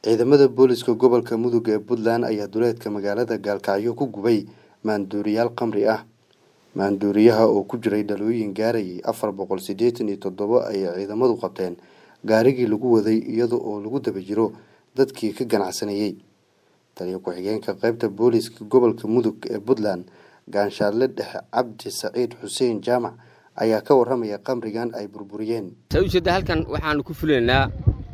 ciidamada booliska gobolka mudug ee puntland ayaa duleedka magaalada gaalkacyo ku gubay maanduuriyaal khamri ah maanduuriyaha oo ku jiray dhalooyin gaarayay afar boqol siddeetan iyo toddobo ayay ciidamadu qabteen gaarigii lagu waday iyada oo lagu daba jiro dadkii ka ganacsanayey taliyo ku-xigeenka qaybta booliska gobolka mudug ee puntland gaanshaarle dhexe cabdi saciid xuseen jaamac ayaa ka waramaya khamrigan ay burburiyeen saa ujeedda halkan waxaanu ku fulaynaa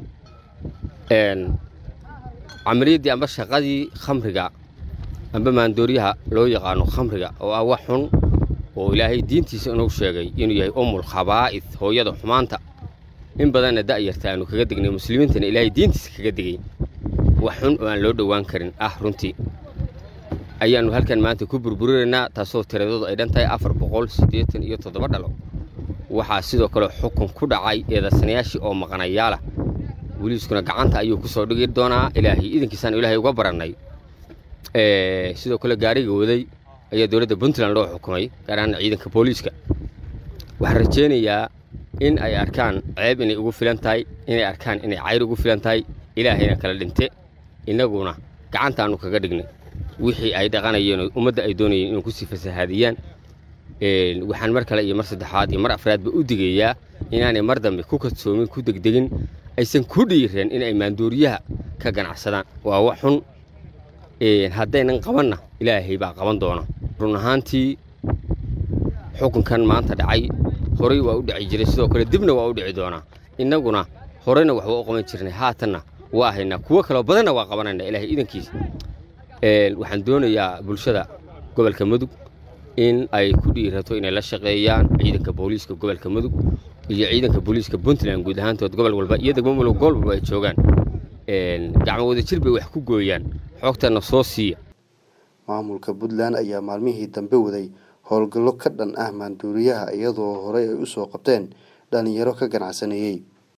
camaliyaddii amba shaqadii khamriga amba maandooriyaha loo yaqaano khamriga oo ah wax xun oo ilaahay diintiisa inuu sheegay inuu yahay umul khabaa'id hooyada xumaanta in badanna da'yarta aanu kaga degnay muslimiintana ilaahay diintiisa kaga degay wax xun oo aan loo dhowaan karin ah runtii ayaannu halkan maanta ku burburinaynaa taasoo tiradoodu ay dhan tahay afar boqol siddeetan iyo toddoba dhalo waxaa sidoo kale xukun ku dhacay eedarsanayaashii oo maqanayaalah weliiskuna gacanta ayuu ku soo dhigi doonaa ilaahay idankiisaan ilaahay uga barannay sidoo kale gaariga waday ayaa dowladda puntland loo xukumay gaar ahaan ciidanka booliiska waxaan rajaynayaa in ay arkaan ceeb inay ugu filan tahay inay arkaan inay cayr ugu filan tahay ilaahayna kala dhinte innaguna gacantaannu kaga dhignay wixii ay dhaqanayeen ummadda ay doonayeen inuu kusii fasahaadiyaan waxaan mar kale iyo mar saddexaad iyo mar afraadba u digayaa inaanay mar dambe ku kadsoomin ku degdegin aysan ku dhiireen inay maanduuriyaha ka ganacsadaan waa wax xun haddaynan qabanna ilaahay baa qaban doona run ahaantii xukunkan maanta dhacay horay waa u dhici jiray sidoo kale dibna waa u dhici doonaa innaguna horeyna waxba u qaban jirnay haatanna waa haynaa kuwo kaloo badanna waa qabanayna ilaahay idankiisa waxaan doonayaa bulshada gobolka mudug in ay ku dhiirato inay la shaqeeyaan ciidanka booliiska gobolka mudug iyo ciidanka booliiska puntland guud ahaantood gobol walba iyo degmo walba gobol walba ay joogaan gacmo wadajir bay wax ku gooyaan xoogtana soo siiya maamulka puntland ayaa maalmihii dambe waday howlgallo ka dhan ah maanduuriyaha iyadoo horey ay u soo qabteen dhallinyaro ka ganacsanayey